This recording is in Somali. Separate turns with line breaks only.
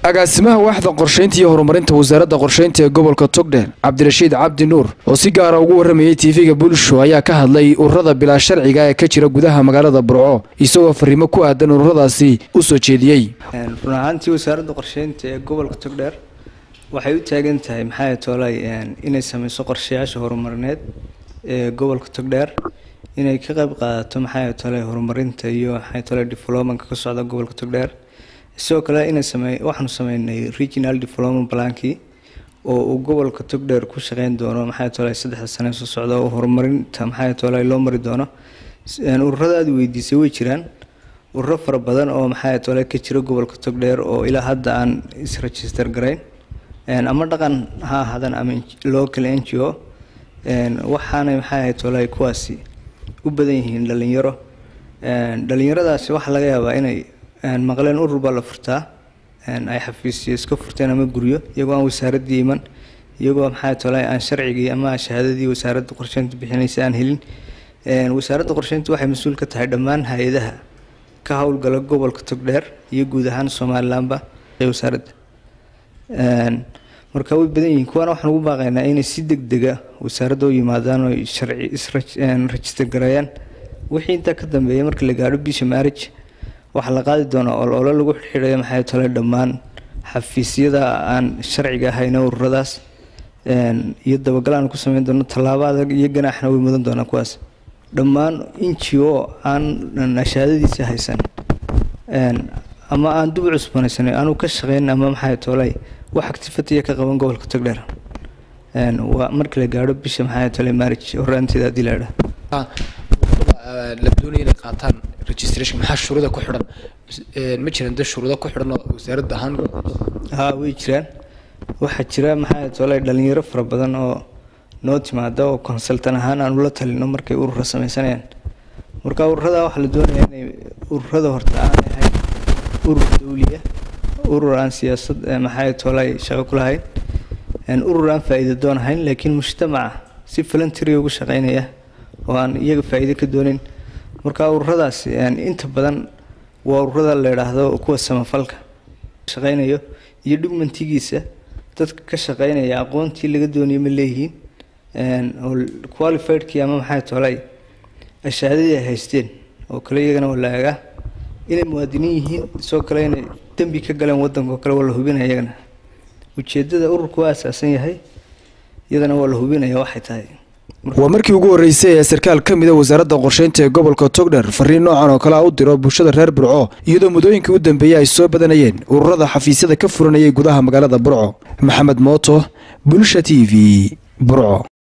agaasimaha waaxda qorshaynta iyo horumarinta wasaaradda qorshaynta ee gobolka togdheer cabdirashiid cabdi nuur oo si gaara ugu warramayay tv-ga bulsho ayaa ka hadlay ururada bilaa sharciga ee ka jira gudaha magaalada burco isagoo fariimo ku aadan ururadaasi u soo jeediyey
run ahaantii wasaaradda qorsheynta ee gobolka togdheer waxay u taagan tahay maxaa toolay inay sameyso qorshayaasha horumarineed ee gobolka togdheer inay ka qayb qaadato maxaa toolay horumarinta iyo maxaa toolay developmentka ka socda gobolka togdheer sidoo kale inay samey waxaanu sameynay regional development plankii oo uu gobolka togdheer ku shaqeyn doono maxaa toolay saddexda sane soo socda oo horumarinta maxaa toolay loo mari doono ururada aad weydiisay way jiraan ururo fara badan oo maxaa toolay ka jira gobolka togdheer oo ilaa hadda aan isregister garayn ama dhaqan ha ahaadaan ama local n g o waxaanay maxaa ahayd toolay kuwaasi u badan yihiin dhalinyaro dhalinyaradaasi waxaa laga yaabaa inay maqleen urur baa la furtaa ay xafiisyo iska furteen ama guryo iyagoo aan wasaaraddii iman iyagoo maxaa toolay aan sharcigii ama shahaadadii wasaaradda qorsheynta bixinaysa aan helin wasaaradda qorsheynta waxay mas-uul ka tahay dhammaan hay-adaha ka howlgala gobolka togdheer iyo guud ahaan somalilanba wasaaradda marka way badan yihiin kuwaana waxaan ugu baaqaynaa inay si deg dega wasaaradda u yimaadaan oo sharci isregister gareeyaan wixii intaa ka dambeeya marka la gaadho bisha marriage waxaa la qaadi doonaa olole lagu xidhiidhayo maxay tole dhammaan xafiisyada aan sharciga ahayna ururadaas iyo dabagal aan ku sameyn doono tallaabo adag iyo ganaaxna way mudan doonaa kuwaas dhammaan inji oo aan shahaadadiisa haysan ama aan dub cusbanaysan aanu ka shaqeyn ama maxay tolay wax activity ka qaban gobolka togdheer waa marka la gaadho bisha maxay tolay marriage horaanteeda haddii la idhaa
la doonaya inay qaataan registration maxaa shuruuda ku xidhan ma jiraan dad shuruudo ku xidhan oo wasaaradda ahaan
ha way jiraan waxaa jira maxaa tolay dhalinyaro fara badan oo noo timaada oo consultan ahaan aan ula talino markay urura sameysanayaan marka ururada waxaa la doonaya inay ururada horta aan ahayn urur dawliya urur aan siyaasad maxaa tolay shaqo ku lahayn urur aan faa'iido doon ahayn laakiin mujtamaca si voluntary ugu shaqeynaya oo aan iyaga faa'iido ka doonin marka ururadaasi inta badan waa ururada la yidhaahdo kuwa samafalka shaqeynayo iyo dhugmantigiisa dadka ka shaqeynaya aqoontii laga doonaya ma leeyihiin qualifiedkii ama maxaa tolay ashaadadii ay haysteen oo kale iyagana waa la eegaa inay muwaadiniin yihiin sidoo kale inay dembi ka galeen waddanka oo kale waa la hubinaya iyagana ujeeddada ururku waa asaasan yahay iyadana waa la hubinaya waxay tahay
waa markii ugu horreysay ee sarkaal ka mida wasaaradda qorsheynta ee gobolka togdher fariin noocan oo kale a u diro bulshada reer burco iyadoo muddooyinkii u dambeeyey ay soo badanayeen ururada xafiisyada ka furanayay gudaha magaalada burco maxamed mooto bulsha t v burco